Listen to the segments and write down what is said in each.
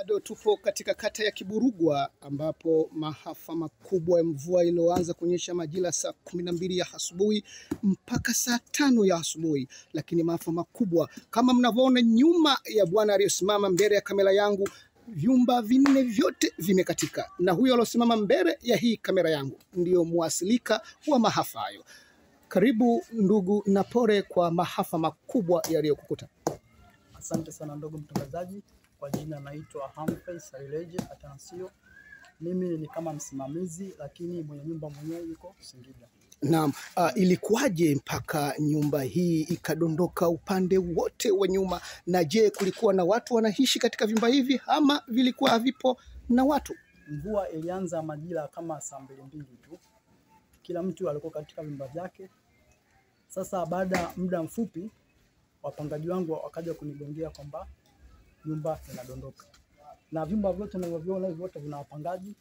Bado tupo katika kata ya Kiburugwa ambapo maafa makubwa ya mvua iliyoanza kunyesha majira saa kumi na mbili ya asubuhi mpaka saa tano ya asubuhi, lakini maafa makubwa kama mnavyoona nyuma ya bwana aliyosimama mbele ya kamera yangu, vyumba vinne vyote vimekatika, na huyo aliosimama mbele ya hii kamera yangu ndiyo mwasilika wa maafa hayo. Karibu ndugu na pole kwa maafa makubwa yaliyokukuta. Asante sana ndugu mtangazaji, kwa jina naitwa Humphrey Saileje Atanasio. Mimi ni kama msimamizi, lakini mwenye nyumba mwenyewe yuko Singida. Naam, uh, ilikuwaje mpaka nyumba hii ikadondoka upande wote wa nyuma? Na je, kulikuwa na watu wanaishi katika vyumba hivi ama vilikuwa havipo na watu? Mvua ilianza majira kama saa mbili mbili tu, kila mtu alikuwa katika vyumba vyake. Sasa baada ya muda mfupi, wapangaji wangu wakaja kunigongea kwamba nyumba inadondoka, na vyumba vyote navyoviona hivi vyote vina wapangaji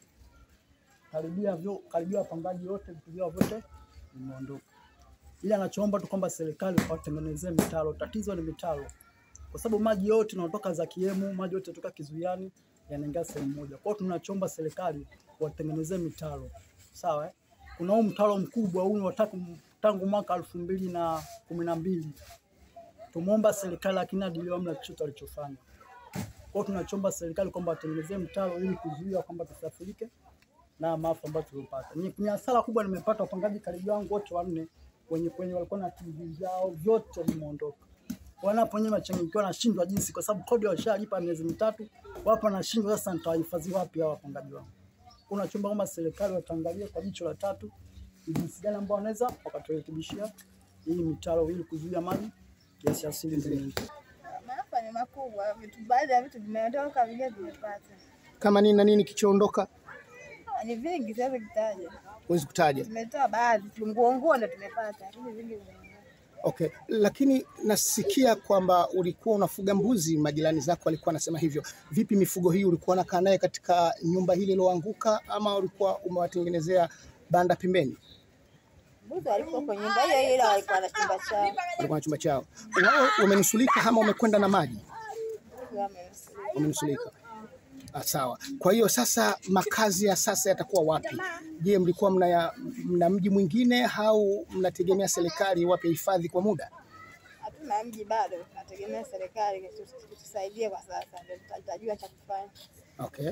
karibia vyo, karibia wapangaji wote vitu vyao vyote vimeondoka, ila anachoomba tu kwamba serikali watengenezee mitaro. Tatizo ni mitaro, kwa sababu maji yote yanatoka za kiemu, maji yote yanatoka kizuiani yanaingia sehemu moja. Kwa hiyo tunachoomba serikali watengenezee mitaro, sawa eh? Kuna huu mtaro mkubwa huu wa tangu tangu mwaka elfu mbili na kumi na mbili tumeomba serikali, lakini hadi leo hamna chochote alichofanya. Kwa hiyo tunachomba serikali kwamba watengenezee mtaro ili kuzuia kwamba tusafirike na maafa ambayo tulipata. Ni, ni hasara kubwa nimepata. Wapangaji karibu wangu wote wanne wenye kwenye walikuwa na TV vyao vyote vimeondoka. Wanapo wenyewe wachanganyikiwa, nashindwa jinsi, kwa sababu kodi washalipa miezi mitatu, wapo nashindwa sasa, nitawahifadhi wapi hao wapangaji wangu? Kuna chomba kwamba serikali wataangalia kwa jicho la tatu ni jinsi gani ambao wanaweza wakaturekebishia hii mitaro ili kuzuia maji yasiasili mbele. Maafa ni makubwa, vitu baadhi ya vitu vimeondoka, vingine vimepata. Kama nini na nini kichoondoka, Ah, Ni vingi, siwezi kutaja. huwezi kutaja. Tumetoa baadhi tu, nguo nguo ndo tumepata, lakini vingi vimeondoka. Okay, lakini nasikia kwamba ulikuwa unafuga mbuzi, majirani zako walikuwa wanasema hivyo. Vipi mifugo hii ulikuwa unakaa naye katika nyumba hili liloanguka, ama ulikuwa umewatengenezea banda pembeni? Mbuzi walikuwa kwenye nyumba hiyo hiyo, ila walikuwa na chumba chao. Walikuwa na chumba chao. Wao wamenusulika ama wamekwenda na maji? Wamenusurika. wamenusulika. Ah, sawa. Kwa hiyo sasa makazi ya sasa yatakuwa wapi? Je, mlikuwa mna, ya- mna mji mwingine au mnategemea serikali iwape hifadhi kwa muda? Hatuna mji bado, tunategemea serikali itu- itusaidie kwa sasa, ndio tuta- tutajua cha kufanya. Okay.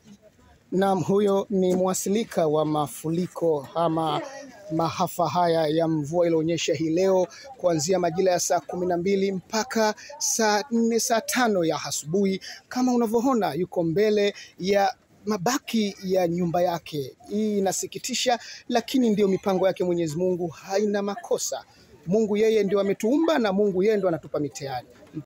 Naam, huyo ni mwasilika wa mafuriko ama maafa haya ya mvua ilionyesha hii leo kuanzia majira ya saa kumi na mbili mpaka saa nne saa tano ya asubuhi. Kama unavyoona yuko mbele ya mabaki ya nyumba yake. Hii inasikitisha, lakini ndio mipango yake Mwenyezi Mungu, haina makosa. Mungu yeye ndio ametuumba na Mungu yeye ndio anatupa mitihani.